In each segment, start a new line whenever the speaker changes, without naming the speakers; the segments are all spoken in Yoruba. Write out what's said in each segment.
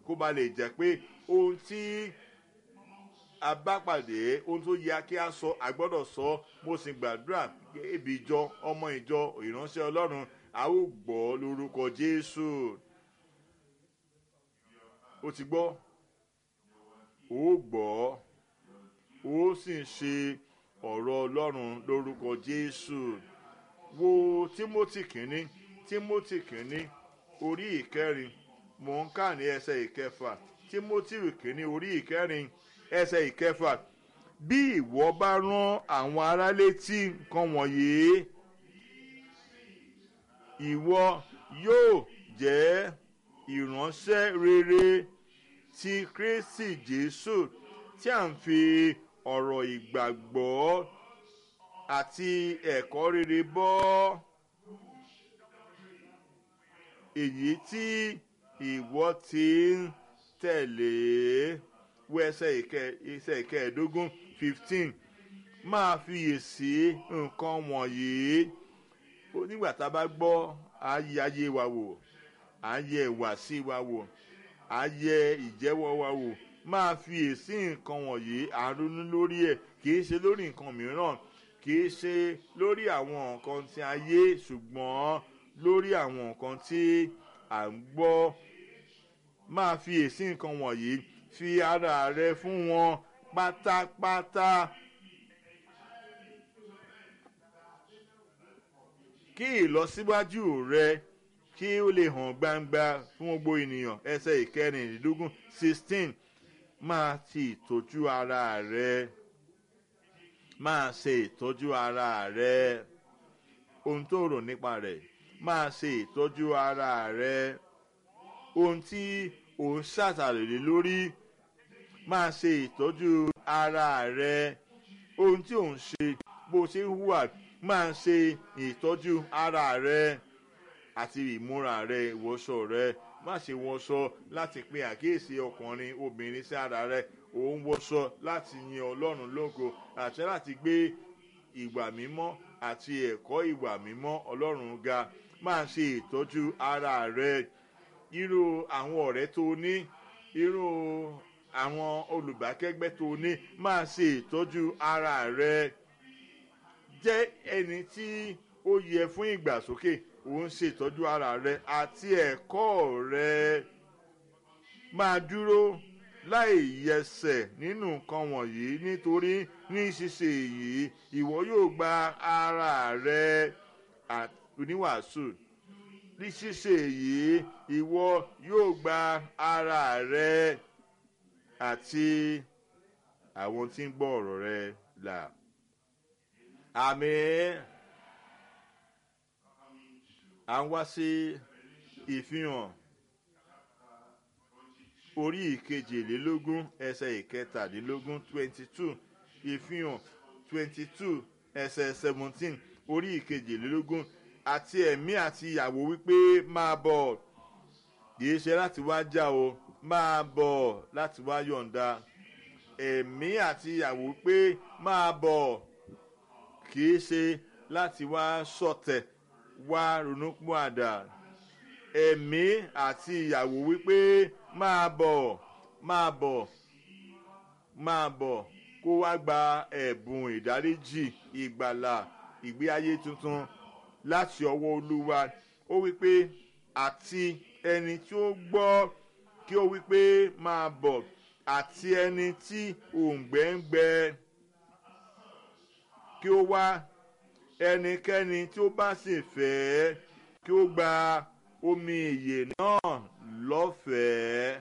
kó ba lè jẹ́ pé ohun tí a bá pàdé ohun tó yẹ kí a sọ a gbọ́dọ̀ sọ mo sì gbàdúrà ibi ìjọ ọmọ ìjọ ìránṣẹ́ ọlọ́run a ó gbọ́ lórúkọ jésù o ti gbọ́ o gbọ́ o sì ń ṣe ọ̀rọ̀ ọlọ́run lórúkọ jésù wo timothy kínní timothy kínní orí ìkẹrin mò ń kà ní ẹsẹ̀ ìkẹfà timothy kínní orí ìkẹrin ẹsẹ̀ ìkẹfà bí ìwọ bá rán àwọn ará létí nǹkan wọ̀nyí ìwọ yóò jẹ́ ìránṣẹ́ rere ti kristi jésù tí à ń fi ọ̀rọ̀ ìgbàgbọ́ àti ẹ̀kọ́ rere bọ́ èyí tí ìwọ ti ń tẹ̀lé wọ ẹsẹ̀ ìkẹẹ̀ẹ́dógún fifteen máa fiyèsí nǹkan wọ̀nyí nígbà tá a bá gbọ́ ayé ayé wa wò ayé ìwàsí wa wò ayé ìjẹ́wọ́ wa wò máa fiyèsí nǹkan wọ̀nyí àrùnú lórí ẹ̀ kì í ṣe lórí nǹkan mìíràn kì í ṣe lórí àwọn nǹkan tí ayé ṣùgbọ́n lórí àwọn nǹkan tí à ń gbọ́ máa fiyèsí nǹkan wọ̀nyí fi ara rẹ fún wọn pátápátá. kí ìlọsíwájú rẹ kí ó lè hàn gbangba fún gbogbo ènìyàn ẹsẹ ìkẹrìndínlógún sixteen máa ti ìtọ́jú ara rẹ máa ṣe ìtọ́jú ara rẹ ohun tó rò nípa rẹ̀ máa ṣe ìtọ́jú ara rẹ ohun tí ò ń ṣàtàlélé lórí máa ṣe ìtọ́jú ara rẹ ohun tí ò ń ṣe bó ṣe ń hùwà máa ṣe ìtọ́jú ara rẹ àti ìmúra rẹ ìwọṣọ rẹ má ṣe wọṣọ láti pe àkíyèsí ọkùnrin obìnrin sí ara rẹ òun wọṣọ láti yin ọlọ́run lógo àti láti gbé ìwà mímọ́ àti ẹ̀kọ́ ìwà mímọ́ ọlọ́run ga máa ṣe ìtọ́jú ara rẹ irú àwọn ọ̀rẹ́ tó ní irú àwọn olùbákẹ́gbẹ́ tó ní máa ṣe ìtọ́jú ara rẹ jẹ́ ẹni tí ó yẹ fún ìgbàsókè òun ṣe ìtọ́jú ara rẹ àti ẹ̀kọ́ rẹ máa dúró láì yẹsẹ̀ nínú nǹkan wọ̀nyí nítorí ní ṣíṣe èyí ìwọ yóò gba ara rẹ oníwàásù ní ṣíṣe èyí ìwọ yóò gba ara rẹ àti àwọn tí ń gbọ́ ọ̀rọ̀ rẹ là. àmì à ń wá sí ìfihàn orí ìkejìlélógún ẹsẹ̀ ìkẹtàdínlógún twenty two ìfihàn twenty two ẹsẹ̀ seventeen orí ìkejìlélógún àti ẹ̀mí àti ìyàwó wípé máa bọ̀ kìí ṣe láti wá já o máa bọ̀ láti wá yọ̀ǹda ẹ̀mí àti ìyàwó wípé máa bọ̀ kìí ṣe láti wá sọ̀tẹ̀ wá ronúpọ̀ àdá ẹ̀mí àti ìyàwó wípé máa bọ̀ máa bọ̀ máa bọ̀ kó wá gba ẹ̀bùn ìdáríjì ìgbàlà ìgbé ayé tuntun láti ọwọ́ olúwa ó wípé àti ẹni tí ó gbọ́ kí ó wípé máa bọ̀ àti ẹni tí òǹgbẹ́ ń gbẹ kí ó wá ẹnikẹ́ni tí ó bá sì fẹ́ kí ó gba omi ìyè náà lọ́fẹ̀ẹ́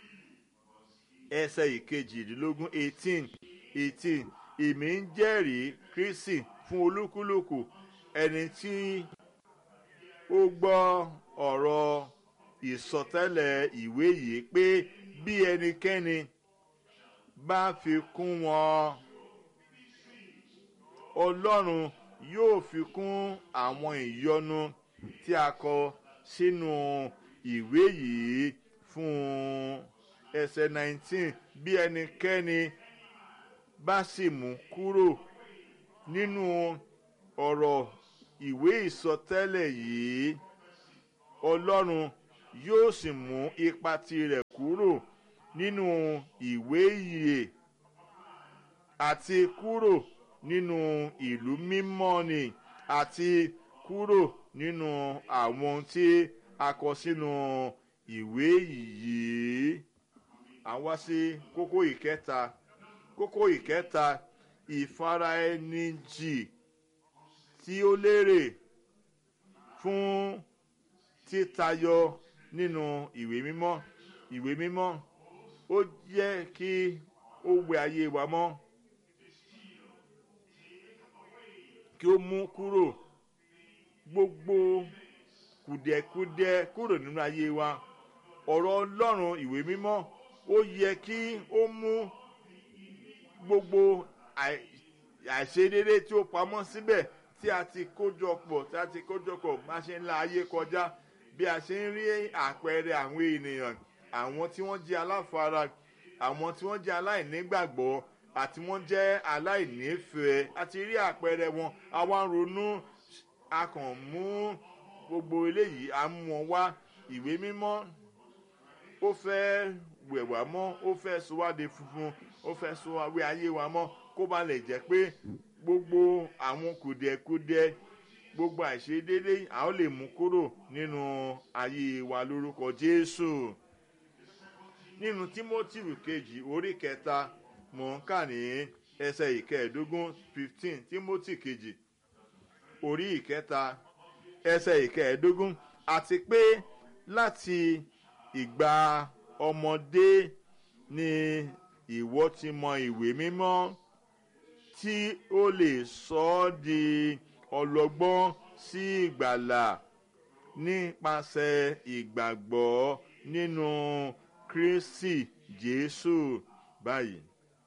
ẹsẹ̀ ìkejìdínlógún eighteen eighteen èmi ń jẹ́rìí kristi fún olúkúlùkù ẹni tí ó gbọ́ ọ̀rọ̀ ìsọtẹ́lẹ̀ ìwé yìí pé bí ẹnikẹ́ni bá fi kún wọn ọlọ́run yóò fi kún àwọn ìyọnu tí a kọ sínú ìwé yìí fún ẹsẹ̀ nineteen bí ẹnikẹ́ni bá sì mú kúrò nínú ọ̀rọ̀ ìwé ìsọtẹ́lẹ̀ yìí ọlọ́run yóò sì mú ipa tirẹ̀ kúrò nínú ìwé ìyè àti kúrò nínú ìlú mímọ́ ni àti kúrò nínú àwọn tí a kọ sínú ìwé yìí. àwa sí kókó ìkẹta kókó ìkẹta ìfaraẹnijì tí ó lérè fún títayọ nínú ìwé mímọ́ ìwé mímọ́ ó yẹ kí ó wẹ ayé wa mọ́ kí ó mú kúrò gbogbo kùdẹ̀kudẹ kúrò nínú ayé wa ọ̀rọ̀ ọlọ́run ìwé mímọ́ ó yẹ kí ó mú gbogbo àìṣedéédé tí ó pamọ́ síbẹ̀ tí a ti kójọ pọ̀ tí a ti kójọ pọ̀ bá ṣe ń la ayé kọjá bí a ṣe ń rí àpẹẹrẹ àwọn ènìyàn àwọn tí wọ́n jẹ́ aláfara àwọn tí wọ́n jẹ́ aláìnígbàgbọ́ àti wọ́n jẹ́ aláìnífẹ̀ẹ́ àti rí àpẹẹrẹ wọn àwa ń ronú a kàn mú gbogbo eléyìí a mú wọn wá ìwé mímọ́ ó fẹ́ wẹ̀ wá mọ́ ó fẹ́ sọ wá de funfun ó fẹ́ sọ wá wé ayé wa mọ́ kó ba lè jẹ́ pé gbogbo àwọn kùdìẹ̀kudiẹ gbogbo àìṣedéédé a ó lè mú kúrò nínú ayé wa lórúkọ jésù nínú timothy kejì orí kẹta mò ń kà ní ẹsẹ̀ ìkẹẹ̀ẹ́dógún fifteen timothy kejì orí ìkẹta ẹsẹ̀ ìkẹẹ̀ẹ́dógún àti pé láti ìgbà ọmọdé ni ìwọ ti mọ ìwé mímọ́ tí ó lè sọ ọ́ di ọlọ́gbọ́n sí ìgbàlà nípasẹ̀ ìgbàgbọ́ nínú kristi jésù báyìí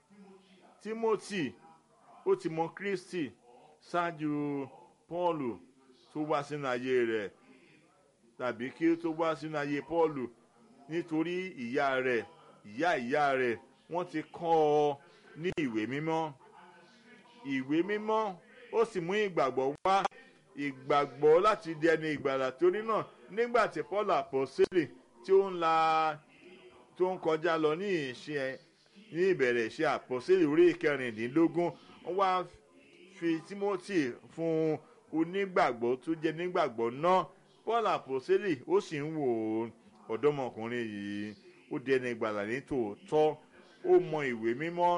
timothy ó ti mọ kristi ṣáájú paulu tó wá sínú ayé rẹ̀ tàbí kí ó tó wá sínú ayé paulu nítorí ìyá rẹ̀ ìyá ìyá rẹ̀ wọ́n ti kọ́ ọ ní ìwé mímọ́ ìwé mímọ́ ó sì mú ìgbàgbọ́ wá ìgbàgbọ́ láti di ẹni ìgbàlà torí náà nígbà tí paul àpọ́sẹ́lì tí ó ń la tó ń kọjá lọ ní ìṣe ní ìbẹ̀rẹ̀ ìṣe àpọ́sẹ́lì orí kẹrìndínlógún wọ́n wá fi timothy fún onígbàgbọ́ tó jẹ́ nígbàgbọ́ náà paul àpọ́sẹ́lì ó sì ń wò ó ọ̀dọ́mọkùnrin yìí ó di ẹni ìgbàlà ní tòótọ́ ó mọ ìwé mímọ́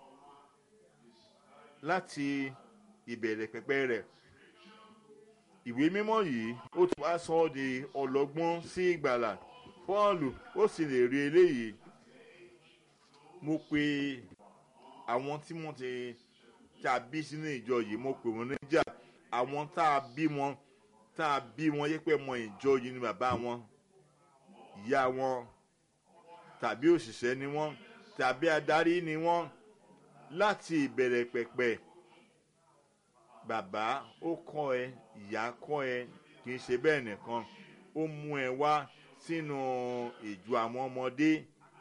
láti ìbẹ̀rẹ̀ pẹ̀pẹ̀ rẹ̀ ìwé mímọ́ yìí ó ti wá sọ ọ́ di ọlọ́gbọ́n sí ìgbàlà pọ́ọ̀lù ó sì lè rí eléyìí mo pe àwọn tí wọ́n ti tá a bí sínú ìjọ yìí mo pè wọ́n níjà àwọn tá a bí wọn tá a bí wọn yẹ pé mọ ìjọ yìí ni bàbá wọn ìyá wọn tàbí òṣìṣẹ́ ni wọ́n tàbí adarí ni wọ́n láti ìbẹ̀rẹ̀ pẹ̀pẹ̀ bàbá ó kọ́ ẹ ìyá kọ́ ẹ kì í ṣe bẹ́ẹ̀ nìkan ó mú ẹ wá sínú ìjọ àwọn ọmọdé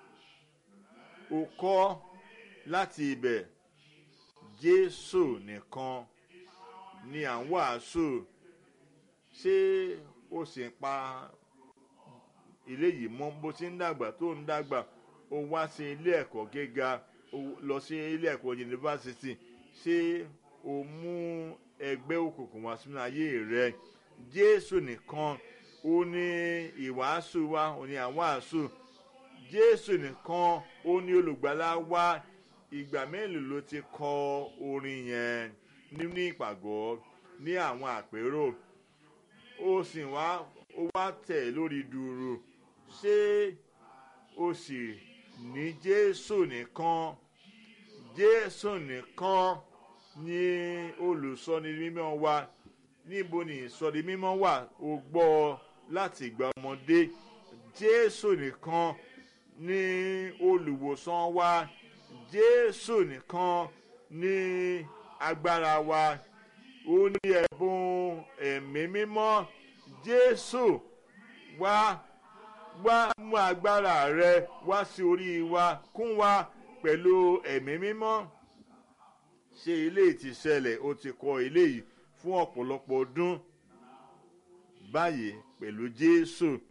ó kọ́ láti ibẹ̀ jésù nìkan ni à ń wàásù ṣé ó sì ń pa ilé yìí mọ́ bó ti ń dàgbà tó ń dàgbà ó wá sí ilé ẹ̀kọ́ gíga ó lọ sí ilé ẹ̀kọ́ yunifásitì ṣé o mú ẹgbẹ́ òkùnkùn wá sínú ayé rẹ jésù nìkan ó ní ìwàásù wa ó ní àwàásù jésù nìkan ó ní olùgbàlà wa ìgbà mélòó ló ti kọ orin yẹn nínú ìpàgọ́ ní àwọn àpérò ó sì wá ó wá tẹ̀ lórí dùrù ṣé o sì ní jésù nìkan jésù nìkan ní olùsọni mímọ́ wa níbo ni ìsọni mímọ́ wà o gbọ́ láti ìgbà ọmọdé jésù nìkan ní olùwòsàn wa jésù nìkan ní agbára wa ó ní ẹ̀bùn ẹ̀mí mímọ́ jésù wá wá mú agbára rẹ wá sí orí wa kún wa pẹ̀lú ẹ̀mí mímọ́ ṣé ilé ti ṣẹlẹ̀ ó ti kọ ilé yìí fún ọ̀pọ̀lọpọ̀ ọdún báyìí pẹ̀lú jésù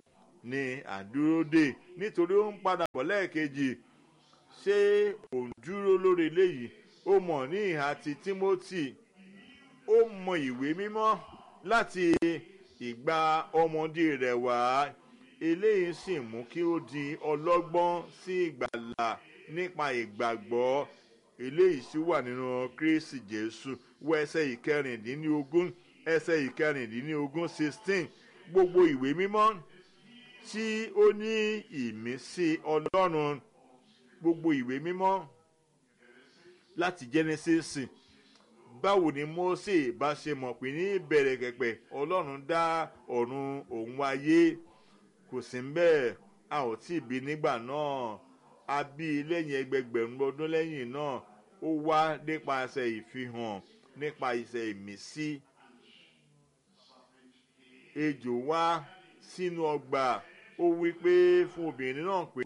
ni àdúródè nítorí ó ń padà bọ̀ lẹ́ẹ̀kejì ṣé òun dúró lórí eléyìí ó mọ̀ ní ìhà ti timothy ó mọ ìwé mímọ́ láti ìgbà ọmọdé rẹ̀ wá eléyìí sì mú kí ó di ọlọ́gbọ́n sí ìgbàlà nípa ìgbàgbọ́ eléyìí sì wà nínú kristi jésù wọ ẹsẹ̀ ìkẹrìndínlógún ẹsẹ̀ ìkẹrìndínlógún sixteen gbogbo ìwé mímọ́ tí ó ní ìmísí ọlọ́run gbogbo ìwé mímọ́ láti genesis báwo ni mose bá ṣe mọ̀ pé ní ìbẹ̀rẹ̀ kẹ̀pẹ̀ ọlọ́run dá ọ̀run òun ayé kò sí ń bẹ́ẹ̀ a ò tí ì bí nígbà náà a bí i lẹ́yìn ẹgbẹgbẹ̀rún ọdún lẹ́yìn náà ó wá nípasẹ̀ ìfihàn nípa iṣẹ́ ìmísí ejò wá sínú ọgbà ó wí pé fún obìnrin náà pé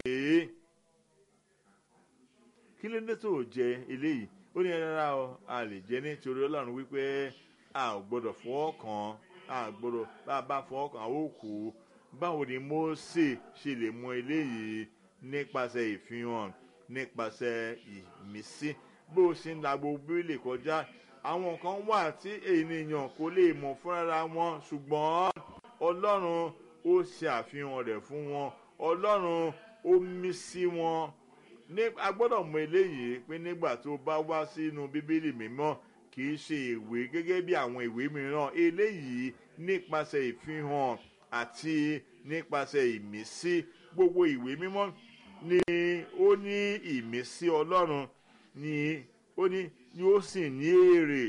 kí ló dé tó jẹ eléyìí ó ní rárá o a lè jẹ nítorí ọlọ́run wípé a ò gbọ́dọ̀ fọwọ́ kàn a gbọ́dọ̀ bá a bá fọwọ́ kàn a ó kú báwo ni mose ṣe lè mọ eléyìí nípasẹ̀ ìfihàn nípasẹ̀ ìmísí bó o ṣe ń la gbogbo bíbélì kọjá àwọn kan wà tí ènìyàn kò lè mọ̀ fúnra wọn ṣùgbọ́n ọlọ́run ó ṣe àfihàn rẹ̀ fún wọn ọlọ́run ó mí sí wọn ní a gbọ́dọ̀ mọ eléyìí pé nígbà tó bá wá sínú bíbélì mímọ́ kì í ṣe ìwé gẹ́gẹ́ bí àwọn ìwé mìíràn eléyìí nípasẹ̀ ìfihàn àti nípasẹ̀ ìmísí gbogbo ìwé mímọ́ ni ó ní ìmísí ọlọ́run ni ó ní ni ó sì ní èrè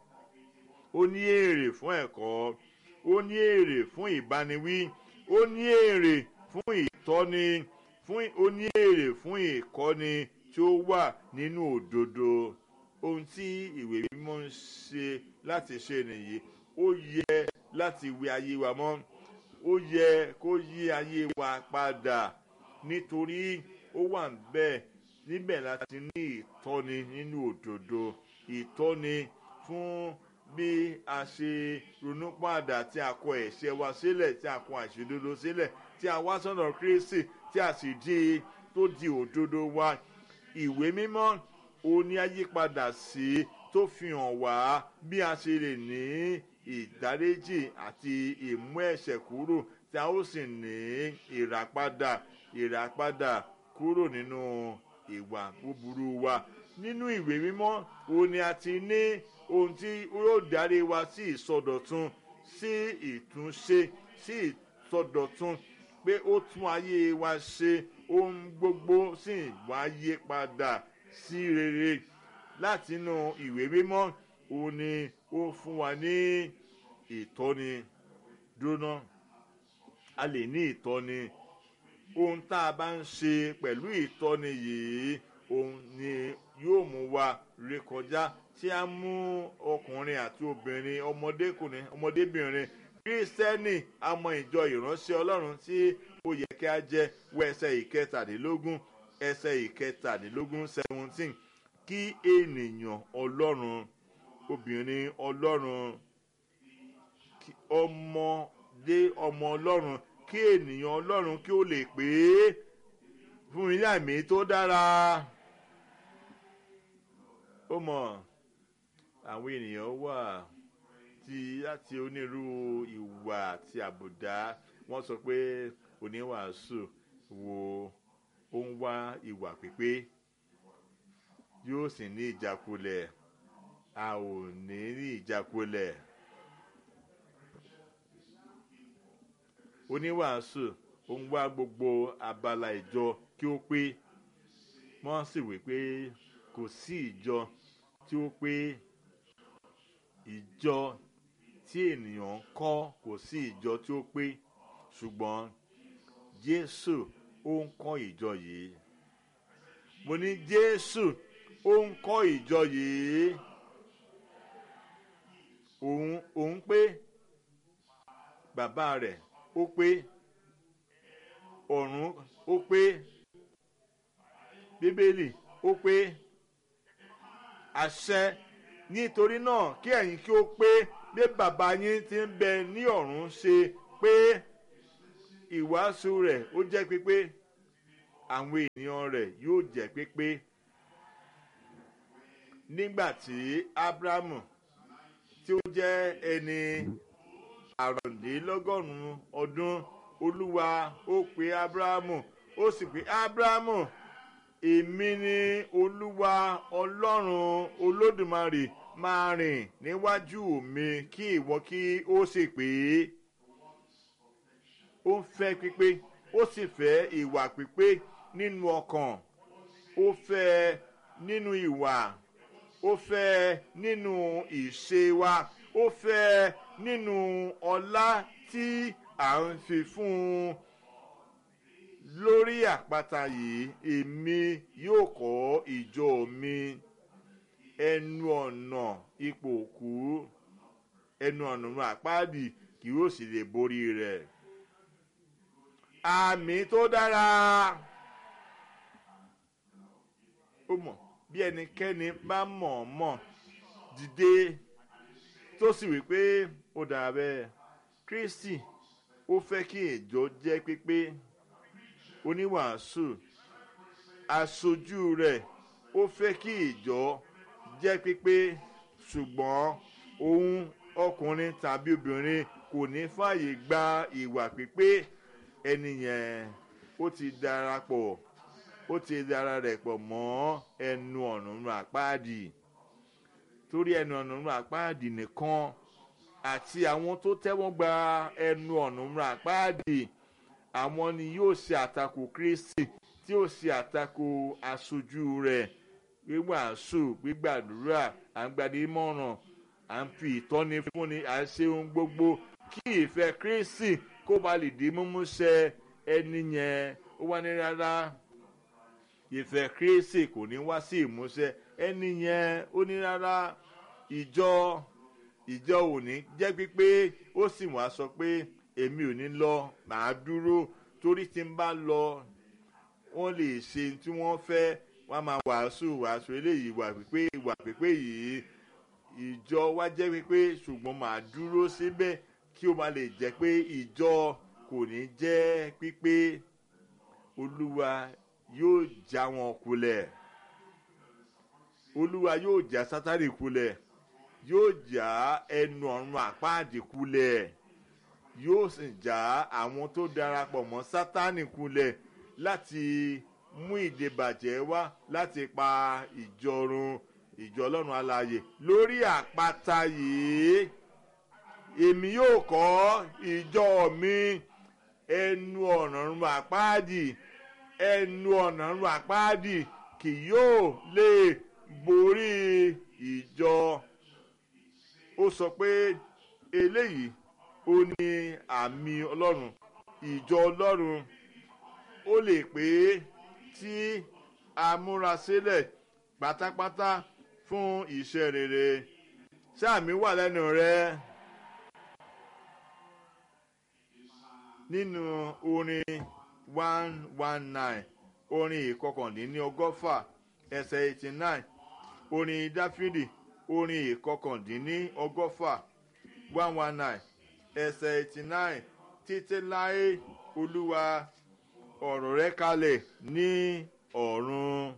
ó ní èrè fún ẹ̀kọ́ ó ní èrè fún ìbániwí ó ní èrè fún ìtọ́ni fún ó ní èrè fún ìkọ́ni tí ó wà nínú òdodo ohun tí ìwé mímọ́ ń ṣe láti ṣe nìyí ó yẹ láti wí ayé wa mọ́ ó yẹ kó yí ayé wa padà nítorí ó wà bẹ́ẹ̀ níbẹ̀ láti ní ìtọ́ni nínú òdodo ìtọ́ni fún bí a ṣe ronú padà tí a kọ ẹ̀ṣẹ̀ wa sílẹ̀ tí a kọ àṣìdodo sílẹ̀ tí a wá sọ́nà kristi tí a sì di tó di òdodo wa ìwé mímọ́ òní ayípadà sí tó fi hàn wá bí a ṣe lè ní ìdáréjì àti ìmú ẹ̀ṣẹ̀ kúrò tí a ó sì ní ìràpadà ìràpadà kúrò nínú ìwà búburú wa nínú ìwé mímọ́ òní a ti ní ohun tí yóò darí wa sí ìsọdọ̀tun sí ìtúnṣe sí ìsọdọ̀tun pé ó tún ayé wa ṣe ohun gbogbo sì wá yé padà sí rere látinú ìwé mímọ́ òun ni ó fún wa ní ìtọ́ni dúná a lè ní ìtọ́ni ohun tá a bá ń ṣe pẹ̀lú ìtọ́ni yìí òun ni yóò mú wa rékọjá tí a mú ọkùnrin àti obìnrin ọmọdékùnrin ọmọdébìnrin kírísítẹ́nì àmọ́ ìjọ ìránṣẹ́ ọlọ́run tí ó yẹ kí a jẹ́ wọ ẹsẹ̀ ìkẹtàdínlógún ẹsẹ̀ ìkẹtàdínlógún seventeen kí ènìyàn ọlọ́run obìnrin ọlọ́run ọmọdé ọmọ ọlọ́run kí ènìyàn ọlọ́run kí ó lè pè é fún mi ní àmì tó dára ó mọ̀ àwọn ènìyàn wà tí láti onírúurú ìwà àti àbùdá wọ́n sọ pé oníwàásù wo ó ń wá ìwà pípé yóò sì ní ìjákulẹ̀ a ò ní ní ìjákulẹ̀ oníwàásù ó ń wá gbogbo abala ìjọ kí ó pé wọ́n sì wí pé kò sí ìjọ tí ó pé ìjọ tí ènìyàn ń kọ́ kò sí ìjọ tí ó pé ṣùgbọ́n jésù ó ń kọ́ ìjọ yìí mo ní jésù ó ń kọ́ ìjọ yìí òun òun pé bàbá rẹ̀ ó pé ọ̀run ó pé bíbélì ó pé àṣẹ nítorí náà kí ẹ̀yin kí ó pé bí bàbá yín ti ń bẹ ní ọ̀run ṣe pé ìwàásù rẹ̀ ó jẹ́ pípé àwọn ènìyàn rẹ̀ yóò jẹ́ pípé nígbà tí abrahamu tí ó jẹ́ ẹni àrùndínlọ́gọ́rùn-ún ọdún olúwa ó pe abrahamu ó sì pe abrahamu èmi ni olúwa ọlọ́run olódùmarè máa rìn níwájú mi kí ìwọ kí ó sì pé ó ń fẹ́ pípé ó sì fẹ́ ìwà pípé nínú ọkàn ó fẹ́ nínú ìwà ó fẹ́ nínú ìṣe wa ó fẹ́ nínú ọlá tí à ń fi fún un lórí àpáta yìí èmi yóò kọ́ ìjọ mi ẹnu ọ̀nà ipò òkú ẹnu ọ̀nà àpáàdì kì yóò sì lè borí rẹ̀ àmì tó dára ó mọ̀ bí ẹnikẹ́ni bá mọ̀ ọ́ mọ̀ dìde tó sì wí pé ó dára bẹ́ẹ̀ kristi ó fẹ́ kí ìjọ jẹ́ pípé oníwàásù aṣojú rẹ̀ ó fẹ́ kí ìjọ jẹ́ pípé ṣùgbọ́n òun ọkùnrin tàbí obìnrin kò ní fààyè gba ìwà pípé ẹni yẹn ó ti darapọ̀ ó ti dara rẹ̀ pọ̀ mọ́ ẹnu ọ̀nà àpáàdì torí ẹnu ọ̀nà àpáàdì nìkan àti àwọn tó tẹ́wọ́n gba ẹnu ọ̀nà àpáàdì àwọn ni yóò ṣe àtakò kristi tí yóò ṣe àtakò aṣojú rẹ̀ wíwàásù gbígbàdúrà à ń gbadé mọ̀ràn à ń fi ìtọ́ni fúnni à ń ṣe ohun gbogbo kí ìfẹ́ kristi kó ba lè di mímúṣẹ ẹni yẹn ó wá ní rárá ìfẹ́ kristi kò ní wá sí ìmúṣẹ ẹni yẹn ó ní rárá ìjọ ìjọ ò ní jẹ́ pípé ó sì wá sọ pé èmi ò ní lọ màá dúró torí tí n bá lọ wọ́n lè ṣe tí wọ́n fẹ́ wọ́n máa wàásù wàásù eléyìí wà pípé wà pípé yìí ìjọ wá jẹ́ pípé ṣùgbọ́n màá dúró síbẹ̀ kí ó máa lè jẹ́ pé ìjọ kò ní jẹ́ pípé olúwa yóò já wọn kulẹ̀ olúwa yóò já sátánì kulẹ̀ yóò já ẹnu ọ̀run àpáàdì kulẹ̀ yóò sì já àwọn tó darapọ̀ mọ́ sátánì kulẹ̀ láti mú ìdèbàjẹ́ wá láti pa ìjọ run ìjọ ọlọ́run alààyè lórí àpáta yìí èmi yóò kọ́ ìjọ mi ẹnu ọ̀nà run àpáàdì ẹnu ọ̀nà run àpáàdì kì yóò lè borí ìjọ ó sọ pé eléyìí ó ní àmì ọlọ́run ìjọ ọlọ́run ó lè pé tí a múra sílẹ̀ pátápátá fún iṣẹ́ rere sáàmì wà lẹ́nu rẹ nínú orin one one nine orin ìkọkàndínní ọgọ́fà ẹsẹ̀ eighty nine orin dáfídì orin ìkọkàndínní ọgọ́fà one one nine ẹsẹ̀ eighty nine títí láé olúwa ọ̀rọ̀ rẹ kalẹ̀ ní ọ̀run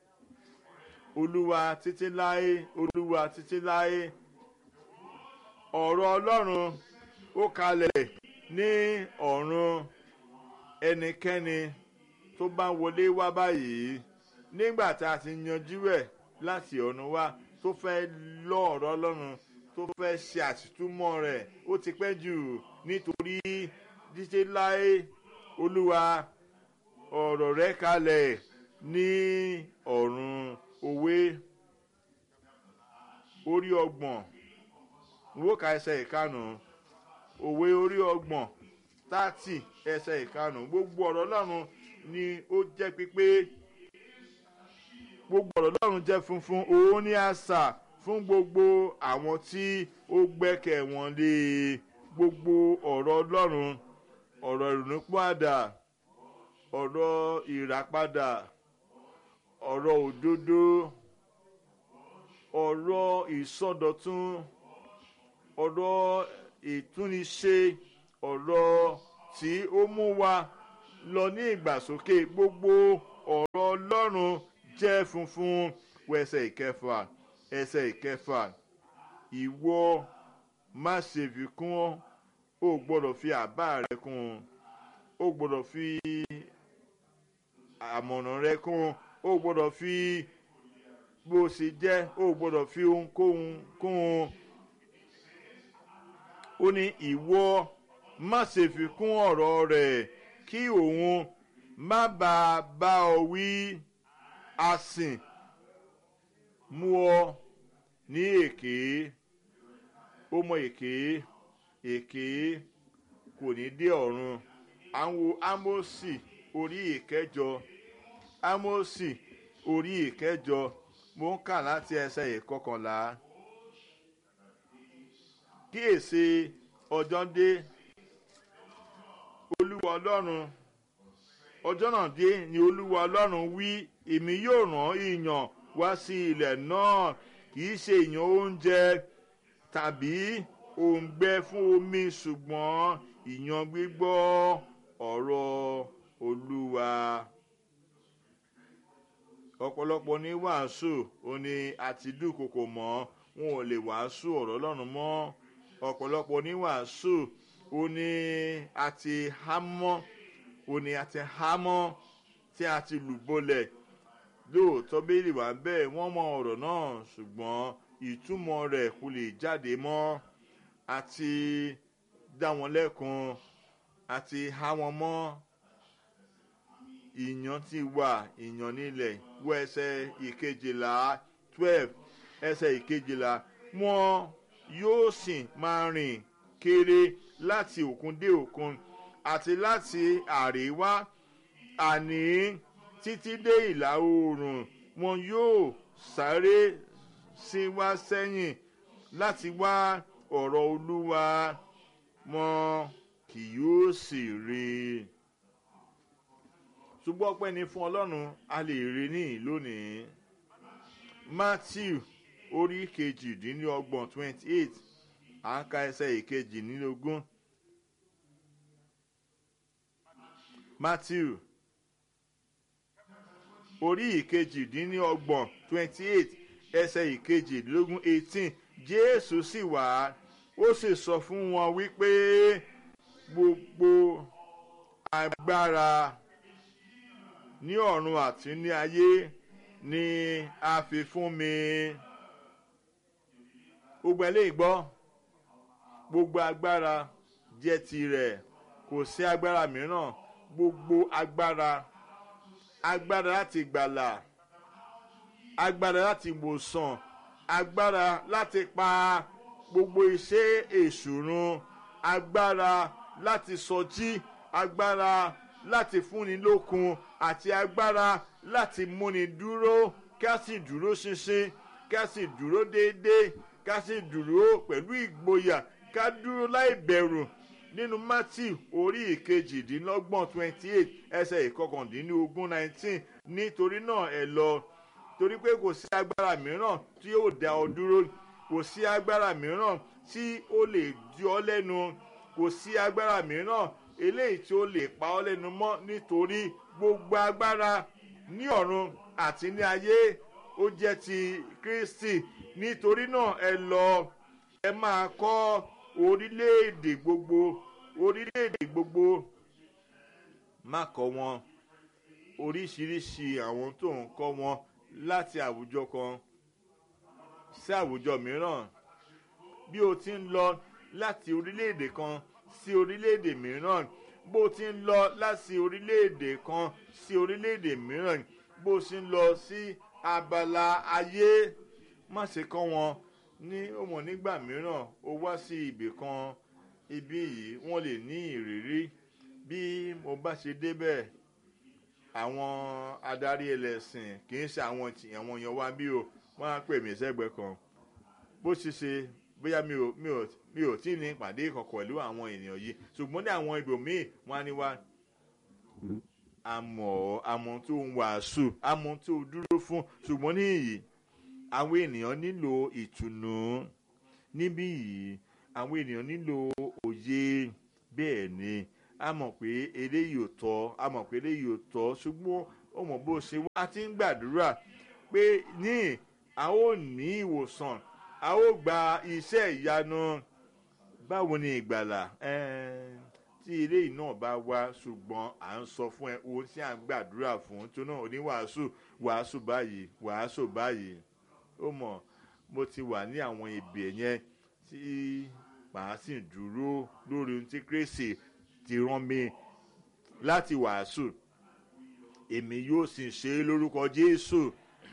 olúwa títí láé olúwa títí láé ọ̀rọ̀ ọlọ́run ó kalẹ̀ ní ọ̀run ẹnikẹ́ni tó bá wọlé wá báyìí nígbà tá a ti yanjú ẹ̀ láti ọ̀run wá tó fẹ́ lọ ọ̀rọ̀ ọlọ́run tó fẹ́ ṣe àtìtúmọ̀ rẹ̀ ó ti pẹ́ jù nítorí títí láé olúwa ọ̀rọ̀ rẹ kalẹ̀ ní ọ̀run òwe orí ọgbọ̀n wó ka ẹsẹ̀ ìkànnù òwe orí ọgbọ̀n tààtì ẹsẹ̀ ìkànnù gbogbo ọ̀rọ̀ ọlọ́run ni ó jẹ́ pípé gbogbo ọ̀rọ̀ ọlọ́run jẹ́ funfun òun ní àṣà fún gbogbo àwọn tí ó gbẹ́kẹ̀ wọn lé gbogbo ọ̀rọ̀ ọlọ́run ọ̀rọ̀ ìrònúpàdà ọ̀rọ̀ ìràpadà ọ̀rọ̀ òdodo ọ̀rọ̀ ìsọdọ̀tun ọ̀rọ̀ ìtúniṣe ọ̀rọ̀ tí ó mú wa lọ ní ìgbàsókè gbogbo ọ̀rọ̀ ọlọ́run jẹ́ funfun wọ ẹsẹ̀ ìkẹfà ẹsẹ̀ ìkẹfà ìwọ má ṣe fi kún ó gbọ́dọ̀ fi àbá rẹ kún ó gbọ́dọ̀ fi àmọ̀ràn rẹ kún ó gbọ́dọ̀ fi bó ṣe jẹ́ ó gbọ́dọ̀ fi ohunkóhun kún un ó ní ìwọ má ṣe fi kún ọ̀rọ̀ rẹ̀ kí òun má bàa bá ọ wí asìn mú ọ ní èké ó mọ èké èké kò ní dé ọ̀run àwọn ámósì orí ìkẹjọ ámósì orí ìkẹjọ mo ń kà láti ẹsẹ̀ ìkọkànlá kíyèsí ọjọ́ dé olúwa ọlọ́run ọjọ́ náà dé ni olúwa ọlọ́run wí èmi yóò rán ìyàn wá sí ilẹ̀ náà kì í ṣe ìyàn oúnjẹ tàbí òǹgbẹ fún omi ṣùgbọ́n ìyàn gbígbọ́ ọ̀rọ̀ olúwa ọ̀pọ̀lọpọ̀ ní wàásù ó ní àti dúkokò mọ́ wọn ò lè wàásù ọ̀rọ̀ ọlọ́run mọ́ ọ̀pọ̀lọpọ̀ ní wàásù ó ní àti hámọ́ ó ní àti hámọ́ tí a ti lù bolẹ̀ lóòótọ́ bẹ́ẹ̀lì wà bẹ́ẹ̀ wọ́n mọ ọ̀rọ̀ náà ṣùgbọ́n ìtumọ̀ rẹ̀ kò lè jáde mọ́ àti dá wọn lẹ́kun àti há wọn mọ́ ìyàn ti wà ìyàn nílẹ̀ wọ ẹsẹ̀ ìkejìlá twelve ẹsẹ̀ ìkejìlá wọn yóò sì máa rìn kéré láti òkun dé òkun àti láti àríwá àní títí dé ìlà oòrùn wọn yóò sáré sí wá sẹ́yìn láti wá ọ̀rọ̀ olúwa wọn kì yóò sì rí i ṣùgbọ́n ọpẹ́ ni fún ọlọ́run a lè rí ní lónìí matthew orí kejìdínlọ́gbọ̀n twenty eight à ń ka ẹsẹ̀ ìkejìdínlógún matthew orí ìkejìdínlọ́gbọ̀n twenty eight ẹsẹ̀ ìkejìdínlógún eighteen jésù sì wá ó sì sọ fún wọn wípé gbogbo agbára ní ọ̀run àti ní ayé ni a fi fún mi. gbogbo eléyìí gbọ́ gbogbo agbára jẹ́ tirẹ̀ kò sí agbára mìíràn gbogbo agbára agbára láti gbàlà agbára láti wòsàn agbára láti pa gbogbo iṣẹ́ èṣù run agbára láti sọjí agbára láti fúnni lókun àti agbára láti múni dúró ká sì dúró ṣinṣin ká sì dúró déédéé ká sì dúró pẹ̀lú ìgboyà ká dúró láì bẹ̀rù nínú matthew orí ìkejìdínlọ́gbọ̀n twenty eight ẹsẹ̀ ìkọkàndínlógún nineteen nítorí náà ẹ lọ torí pé kò sí agbára mìíràn tí yóò dá ọ dúró kò sí agbára mìíràn tí ó lè di ọ lẹ́nu kò sí agbára mìíràn eléyìí tí ó lè pa ọ́ lẹ́nu mọ́ nítorí gbogbo agbára ní ọ̀run àti ní ayé ó jẹ́ ti kristi nítorí náà ẹ lọ ẹ máa kọ́ orílẹ̀-èdè gbogbo orílẹ̀-èdè gbogbo má kọ́ wọn oríṣiríṣi àwọn tó ń kọ́ wọn láti àwùjọ kan sí àwùjọ mìíràn bí o ti ń lọ láti orílẹ̀-èdè kan sí orílẹ̀-èdè mìíràn bó ti ń lọ láti orílẹ̀-èdè kan sí orílẹ̀-èdè mìíràn bó ti ń lọ sí abala ayé má ṣe kọ́ wọn ní ọmọ nígbà mìíràn ó wá sí ibì kan ibí yìí wọ́n lè ní ìrírí bí mo bá ṣe débẹ̀ àwọn adarí ẹlẹ́sìn kì í ṣe àwọn àwọn èèyàn wa bí o wọ́n á pè mí sẹ́gbẹ̀ẹ́ kan bó ṣe ṣe bóyá mi ò mi ò mi ò tí ì ní ìpàdé kankan pẹ̀lú àwọn ènìyàn yìí ṣùgbọ́n ní àwọn ibòmíì wọ́n á ní wá àmọ́ àmọ́ tó ń wàásù àmọ́ tó dúró fún ṣùgbọ́n níyì àwọn ènìyàn nílò ìtùnú níbí yìí àwọn ènìyàn nílò òye bẹ́ẹ̀ ni a mọ̀ pé eléyìí ò tọ́ a mọ̀ pé eléyìí ò tọ́ ṣùgbọ́n ó mọ̀ bó ṣe wá a ti ń gbàdúrà pé ní a ó ní ìwòsàn a ó gba iṣẹ́ ìyanu báwo ni ìgbàlà ẹ̀ẹ́n tí eléyìí náà bá wá ṣùgbọ́n à ń sọ fún ẹ ohun tí à ń gbàdúrà fún tó náà oníwàásù wàásù báyìí wàásù báyìí ó mọ̀ mo ti wà ní àwọn ibè yẹn tí màá sì dúró lórí ohun tí kérésì ti rán mi láti wàásù èmi yóò sì ṣe é lórúkọ jésù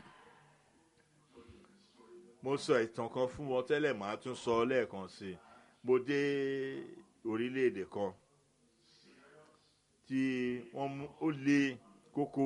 mo sọ ìtàn kan fún wọn tẹ́lẹ̀ màá tún sọ lẹ́ẹ̀kan sí i mo dé orílẹ̀-èdè kan tí wọ́n mú ó lé kókó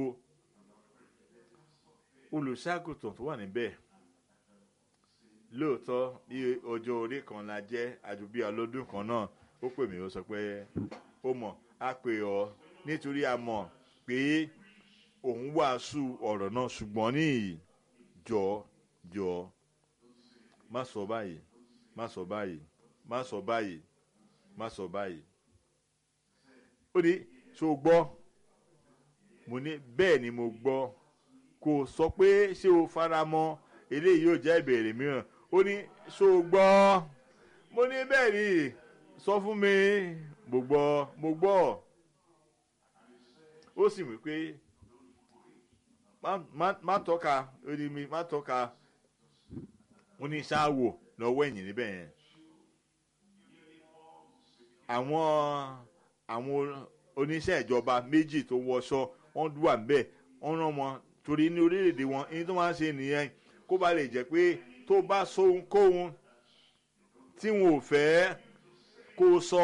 olùṣàgùtàn tó wà níbẹ̀ lóòótọ́ bí ọjọ́ orí kan la jẹ́ àdúgbò ọlọ́dún kan náà ó pè mí ó sọ pé ó mọ̀ á pè ọ́ nítorí a mọ̀ pé òun wàásù ọ̀rọ̀ náà ṣùgbọ́n ní jọ jọ má sọ báyìí má sọ báyìí má sọ báyìí má sọ báyìí ó ní ṣó gbọ́ mo ní bẹ́ẹ̀ ni mo gbọ́ kò sọ pé ṣé o fara mọ́ eléyìí yóò jẹ́ ìbéèrè mìíràn ó ní ṣó gbọ́ mo ní bẹ́ẹ̀ ni sọ fún mi mo gbọ́ mo gbọ́ ó sì wí pé má tọ́ka ó ní mi má tọ́ka ó ní ṣáàwò lọ́wọ́ ẹ̀yìn níbẹ̀ yẹn àwọn àwọn oníṣẹ́ ìjọba méjì tó wọṣọ wọ́n wà níbẹ̀ wọ́n rán wọn torí ní orílẹ̀-èdè wọn èyí tó máa ń ṣe nìyẹn kó ba lè jẹ́ pé tó bá sọ ohunkóhun tí wọn ò fẹ́ kó sọ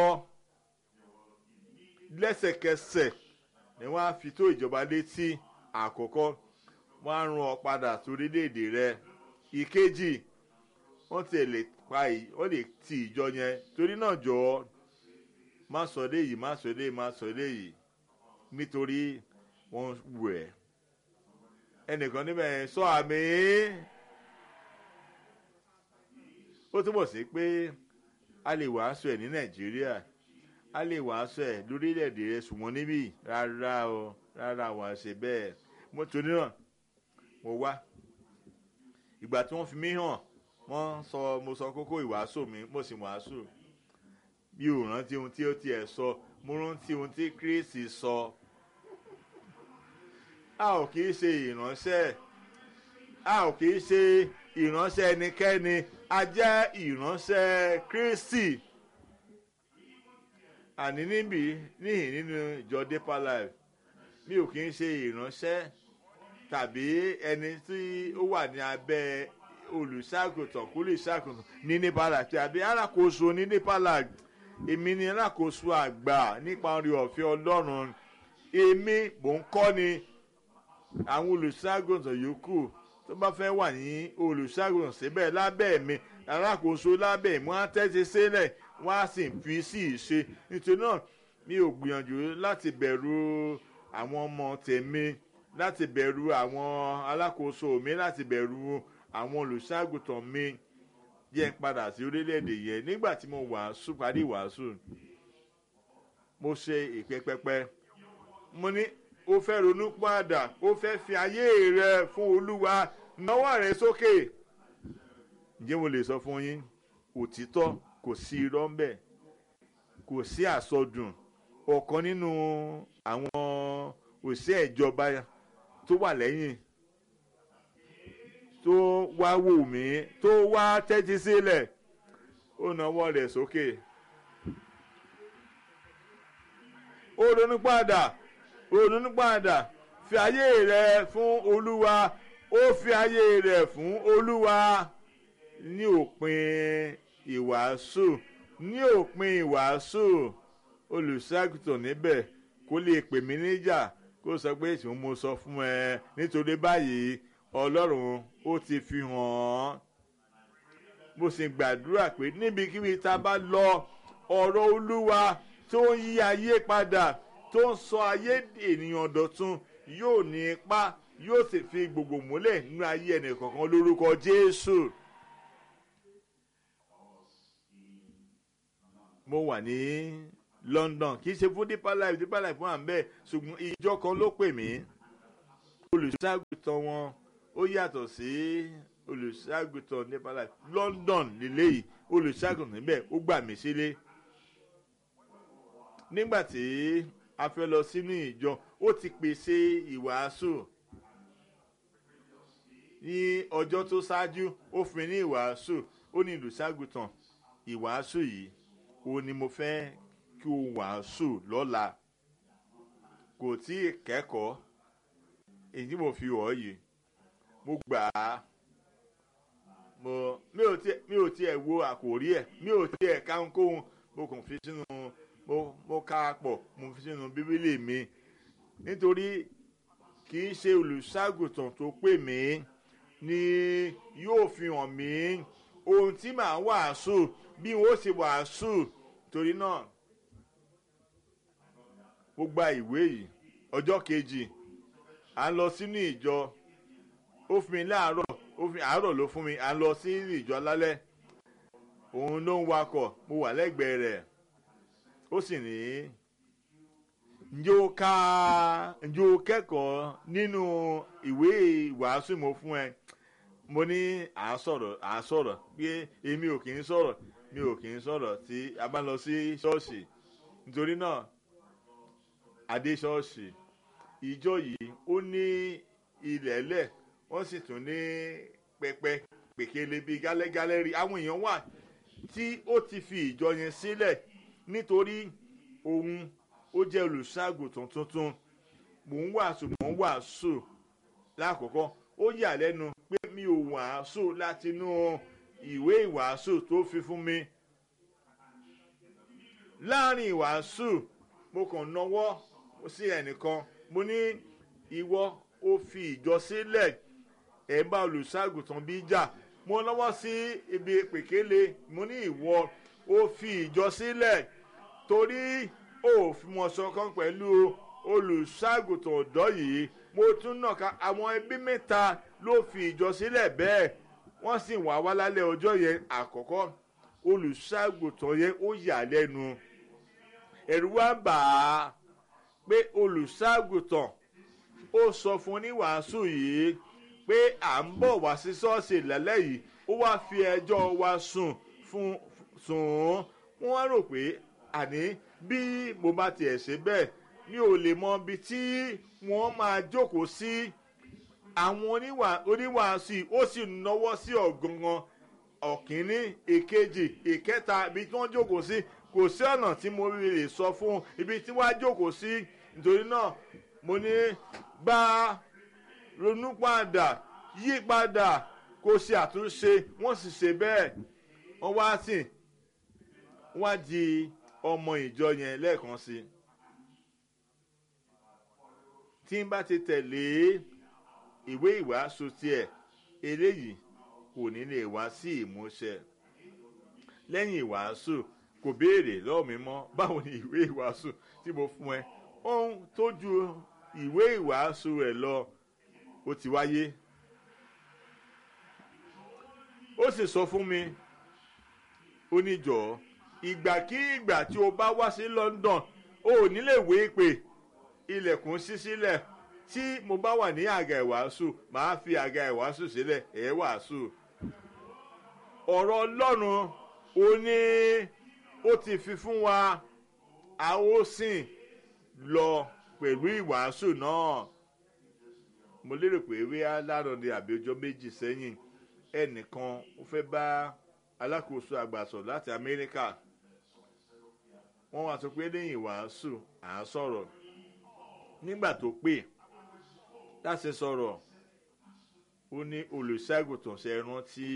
lẹ́sẹ̀kẹsẹ̀ ni wọ́n á fi tó ìjọba létí àkọ́kọ́ wọ́n á rán ọ padà sórílẹ̀-èdè rẹ ìkejì wọ́n ti lè pa wọ́n lè ti ìjọ yẹn torí náà jọ má sọ léyìí má sọ léyìí má sọ léyìí nítorí wọ́n wù ẹ́ ẹnìkan níbẹ̀ yẹn sọ àmì ó túbọ̀ sí pé a lè wàásù ẹ̀ ní nàìjíríà a lè wàásù ẹ̀ lórílẹ̀‐èdè rẹ̀ ṣùgbọ́n níbí rárá o rárá wàá ṣe bẹ́ẹ̀ mo torí náà mo wá ìgbà tí wọ́n fi mí hàn wọ́n sọ mo sọ kókó ìwàásù mi mo sì wàásù bí ò rántí ohun tí ó tiẹ̀ sọ mo rántí ohun tí kírísì sọ a ò kì í ṣe ìránṣẹ́ a ò kì í ṣe ìránṣẹ́ ẹnikẹ́ni a jẹ́ ìránṣẹ́ kírísì àní níbí níhìn nínú ìjọ deeper life mi ò kì í ṣe ìránṣẹ́ tàbí ẹni tí ó wà ní abẹ́ olùṣàgùtàn kó lè ṣàgùtàn ní nípàlà tàbí alákòóso ní nípàlà èmi ni alákòóso àgbà nípa orí ọ̀fẹ́ ọlọ́run èmi mò ń kọ́ ni àwọn olùṣàgùtàn yòókù tó bá fẹ́ wà ní olùṣàgùtàn síbẹ̀ lábẹ́ mi alákòóso lábẹ́ mi wọ́n á tẹ́tí sílẹ̀ wọ́n á sì fi sí ìṣe nítorí náà mi ò gbìyànjú láti bẹ̀rù àwọn ọmọ tèmi láti bẹ̀rù àwọn alákòóso mi láti bẹ̀rù àwọn olùṣàgùtàn mi yẹn padà sí orílẹ̀-èdè yẹn nígbà tí mo wàásù parí wàásù mo ṣe ìpè pẹpẹ mo ní o fẹ́ ronú padà o fẹ́ fi ayé rẹ fún olúwa náwó rẹ sókè ǹjẹ́ mo lè sọ fún yín òtítọ́ kò sí irọ́ ńbẹ̀ kò sí àsọdùn ọ̀kan nínú àwọn òṣìṣẹ́ ìjọba tó wà lẹ́yìn tó wá wò mí tó wá tẹ́tí sílẹ̀ ó nawọ́ rẹ̀ sókè ó ronú padà ó ronú padà fi ayé rẹ fún olúwa ó fi ayé rẹ fún olúwa ní òpin ìwàásù ní òpin ìwàásù olùṣàgùtàn níbẹ̀ kó lè pè mí níjà kó sọ pé tí mo sọ fún ẹ nítorí báyìí ọlọ́run ó ti fi hàn án mo sì gbàdúrà pé níbikíbi tá a bá lọ ọ̀rọ̀ olúwa tó ń yí ayé padà tó ń sọ ayé ènìyàn dọ̀tun yóò ní ipá yóò sì fi gbogbo múlẹ̀ nínú ayé ẹnìkọ̀ọ̀kan lórúkọ jésù. mo wà ní london kì í ṣe fún deeper life deeper life wọn à ń bẹ́ẹ̀ ṣùgbọ́n ìjọ kan ló pè mí olùṣàgùtàn wọn ó yàtọ̀ sí olùṣàgùtàn deeper life london lélẹ́yìí olùṣàgùtàn níbẹ̀ ó gbà mí sílé nígbà tí a fẹ́ lọ sínú ìjọ ó ti pèsè ìwàásù ní ọjọ́ tó ṣáájú ó fún mi ní ìwàásù ó ní olùṣàgùtàn ìwàásù yìí òun ni mo fẹ́ kí o wàásù lọ́la kò tí ì kẹ́kọ̀ọ́ èyí tí mo fi wọ̀ yìí mo gbà á mo mi ò tiẹ̀ mi ò tiẹ̀ wo àkòrí ẹ̀ mi ò tiẹ̀ ká ohunkóhun mo kàn fi sínú mo mo ká a pọ̀ mo fi sínú bíbélì mi nítorí kì í ṣe olùṣàgùtàn tó pè mí ni yóò fi hàn mí ohun tí màá wàásù bí wọ́n ó ṣe wàásù torí náà mo gba ìwé yìí ọjọ́ kejì à ń lọ sínú ìjọ ó fún mi láàárọ̀ ó fún mi àárọ̀ ló fún mi à ń lọ sí ìjọ lálẹ́ òun ló ń wakọ̀ mo wà lẹ́gbẹ̀ẹ́ rẹ̀ ó sì ní ǹjẹ́ o ká ǹjẹ́ o kẹ́kọ̀ọ́ nínú ìwé ìwàásù mo fún ẹ mo ní à ń sọ̀rọ̀ à ń sọ̀rọ̀ pé èmi ò kì í sọ̀rọ̀ mi ò kì í sọ̀rọ̀ tí a bá lọ sí ṣọ́ọ̀ṣì nítorí náà adé ṣọ́ọ̀ṣì ìjọ yìí ó ní ilẹ̀ẹ́lẹ̀ wọ́n sì tún ní pẹpẹ pèkele bíi gálẹ́gálẹ́rì àwọn èèyàn wà tí ó ti fi ìjọ yẹn sílẹ̀ nítorí òun ó jẹ́ olùṣàgùtàn tuntun mò ń wàásù mò ń wàásù lákòókò ó yà lẹ́nu pé mi ò wàásù látinú ìwé ìwàásù tó fi fún mi láàrin ìwàásù mo kàn náwó sí ẹnìkan mo ní ìwọ ó fi ìjọ sílẹ̀ ẹ̀ bá olùṣàgùtàn bí jà mo lọ́wọ́ sí ibi pèkéle mo ní ìwọ ó fi ìjọ sílẹ̀ torí ó fi mọ̀ ṣọ̀kan pẹ̀lú olùṣàgùtàn ọ̀dọ́ yìí mo tún nà ká àwọn ẹbí mẹ́ta ló fi ìjọ sílẹ̀ bẹ́ẹ̀ wọ́n sì wá wá lálẹ́ ọjọ́ yẹn àkọ́kọ́ olùṣàgùtàn yẹn ó yà lẹ́nu ẹ̀rù wá bà á pé olùṣàgùtàn ó sọ fún oníwàásù yìí pé à ń bọ̀ wá sí ṣọ́ọ̀ṣì lálẹ́ yìí ó wá fi ẹjọ́ wa sùn fún sùn ún wọ́n wá rò pé àní bí mo bá tiẹ̀ ṣe bẹ́ẹ̀ mi ò lè mọ ibi tí wọ́n máa jókòó sí àwọn oníwàásù yìí ó sì náwó sí ọ̀gangan ọ̀kínní èkejì ìkẹta ibi tí wọ́n jókòó sí kò sí ọ̀nà tí mo lè sọ fún ibi tí wọ́n á jókòó sí nítorí náà mo ní bá ronú padà yí padà kó ṣe àtúnṣe wọ́n sì ṣe bẹ́ẹ̀ wọ́n wá sí wọ́n á di ọmọ ìjọ yẹn lẹ́ẹ̀kan sí tí n bá ti tẹ̀lé ìwé ìwàásù tiẹ̀ eléyìí kò ní lè wá sí ìmúṣẹ lẹ́yìn ìwàásù kò béèrè lọ́wọ́ mi mọ́ báwo ni ìwé ìwàásù tí mo fún ẹ ohun tó ju ìwé ìwàásù rẹ̀ lọ ó ti wáyé ó sì sọ fún mi ó ní jọ̀ọ́ ìgbàkígbà tí o bá wá sí London o ò ní lè wé pé ilẹ̀kùn ṣí sílẹ̀ tí mo bá wà ní àga ìwàásù màá fi àga ìwàásù sílẹ̀ ẹ̀ wàásù ọ̀rọ̀ Ọlọ́run ó ní ó ti fi fún wa a ó sìn lọ pẹ̀lú ìwàásù náà mo lérò pé wíyá lárọ̀dẹ àbí ọjọ́ méjì sẹ́yìn ẹnìkan ó fẹ́ bá alákòóso àgbà sọ̀rọ̀ láti Amẹ́ríkà wọ́n wá sọ pé lẹ́yìn ìwàásù à ń sọ̀rọ̀ nígbà tó pè láti sọ̀rọ̀ ó ní olùṣègùtàn ṣe rántí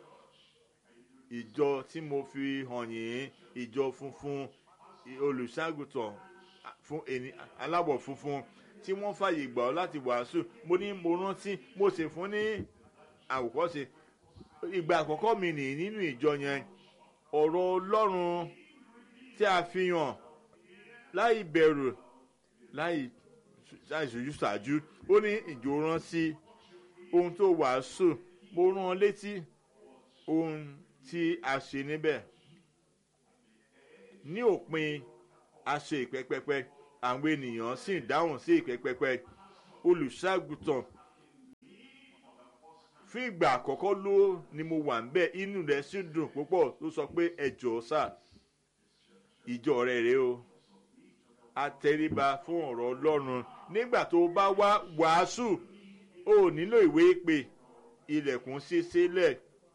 ìjọ tí mo fi hàn yín ìjọ funfun olùṣàgùtàn fún ẹni aláwọ̀ funfun tí wọ́n fàyè gbà ọ́ láti wàásù mo ní mo rántí mo sì fún ní àwòkọ́ṣe ìgbà àkọ́kọ́ mi nìyí nínú ìjọ yẹn ọ̀rọ̀ ọlọ́run tí a fi hàn láì bẹ̀rù láì ṣàìṣojú ṣáájú ó ní ìjọ rántí ohun tó wàásù mo rán ọ létí ohun tí a ṣe níbẹ̀ ní òpin a ṣe ìpẹ́pẹ́pẹ́ àwọn ènìyàn sì dáhùn sí ìpẹ́pẹ́pẹ́ olùṣàgùtàn fún ìgbà àkọ́kọ́ ló ni mo wà ń bẹ̀ inú rẹ̀ sì dùn púpọ̀ ló sọ pé ẹ jọ̀ọ́ sà ìjọ rẹ̀ rèé o atẹríba fún ọ̀rọ̀ ọlọ́run nígbà tó bá wá wàásù o ò nílò ìwé ìpè ilẹ̀kùn sí sílẹ̀.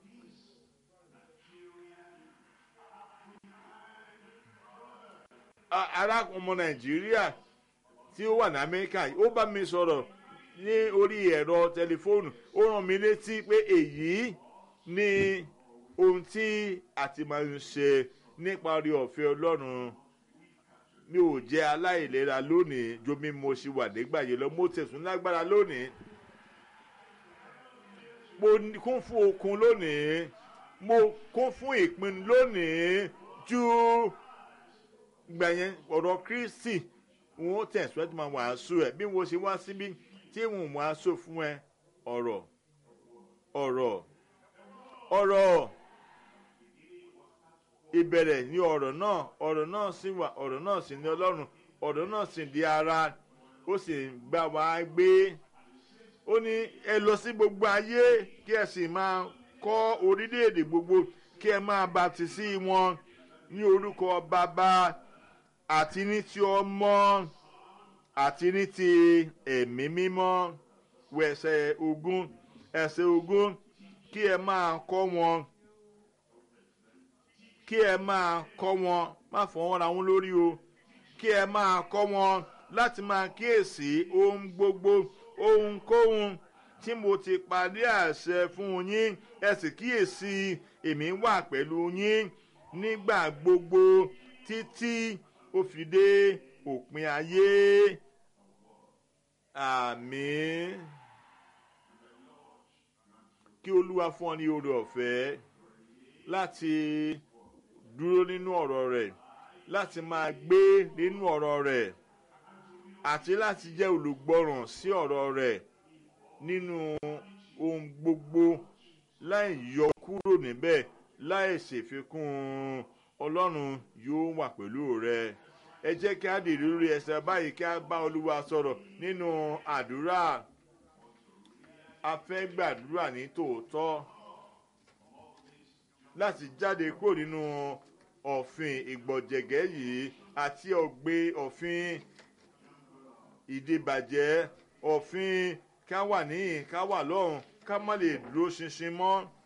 ará ọmọ nàìjíríà tí ó wà ní amẹ́ríkà ó bá mi sọ̀rọ̀ ní orí ẹ̀rọ tẹlifóònù ó rán mi létí pé èyí ni ohun tí a ti máa ń ṣe nípa orí ọ̀fẹ́ ọlọ́run mi ò jẹ́ aláìlera lónìí ju bí mo ṣe wà nígbà yẹn lọ mo tẹ̀sùn lágbára lónìí mo kún fún okun lónìí mo kún fún ìpinnu lónìí ju gbà yẹn ọ̀rọ̀ kristi wọn tẹ̀síwájú máa wàásù ẹ̀ bí wọ́n ṣe wá síbí tí wọ́n wàásù fún ẹ ọ̀rọ̀ ọ̀rọ̀ ọ̀rọ̀ ìbẹ̀rẹ̀ ní ọ̀rọ̀ náà ọ̀rọ̀ náà sì wà ọ̀rọ̀ náà sì ní ọlọ́run ọ̀rọ̀ náà sì di ara ó sì gbà wá gbé ó ní ẹ lọ sí gbogbo ayé kí ẹ sì máa kọ́ orílẹ̀-èdè gbogbo kí ẹ máa bàtì sí wọn ní orúkọ bàbá àti ní ti ọmọ àti ní ti ẹ̀mí mímọ́ wẹ̀sẹ̀ ogún ẹ̀sẹ̀ ogún kí ẹ máa kọ́ wọn kí ẹ máa kọ́ wọn má fọwọ́n ra wọn lórí o kí ẹ máa kọ́ wọn láti máa kíyèsí ohun gbogbo ohunkóhun tí mo ti parí àṣẹ fún yín ẹ sì kíyèsí èmi wà pẹ̀lú yín nígbà gbogbo títí ó fi dé òpin ayé àmín kí olúwa fún ọ ní oore ọ̀fẹ́ láti dúró nínú ọ̀rọ̀ rẹ̀ láti máa gbé nínú ọ̀rọ̀ rẹ̀ àti láti jẹ́ olùgbọ́ràn sí ọ̀rọ̀ rẹ̀ nínú ohun gbogbo láì yọ kúrò níbẹ̀ láì ṣèfikún ọlọ́run yóò wà pẹ̀lú rẹ ẹ jẹ́ kí á dìrí lórí ẹsẹ̀ báyìí kí á bá olúwa sọ̀rọ̀ nínú àdúrà a fẹ́ gbàdúrà ní tòótọ́ láti jáde kúrò nínú ọ̀fìn ìgbọ̀jẹ̀gẹ́ yìí àti ọ̀gbẹ́ ọ̀fìn ìdìbàjẹ́ ọ̀fìn ká wà níyìn ká wà lọ́run ká má lè dúró ṣinṣin mọ́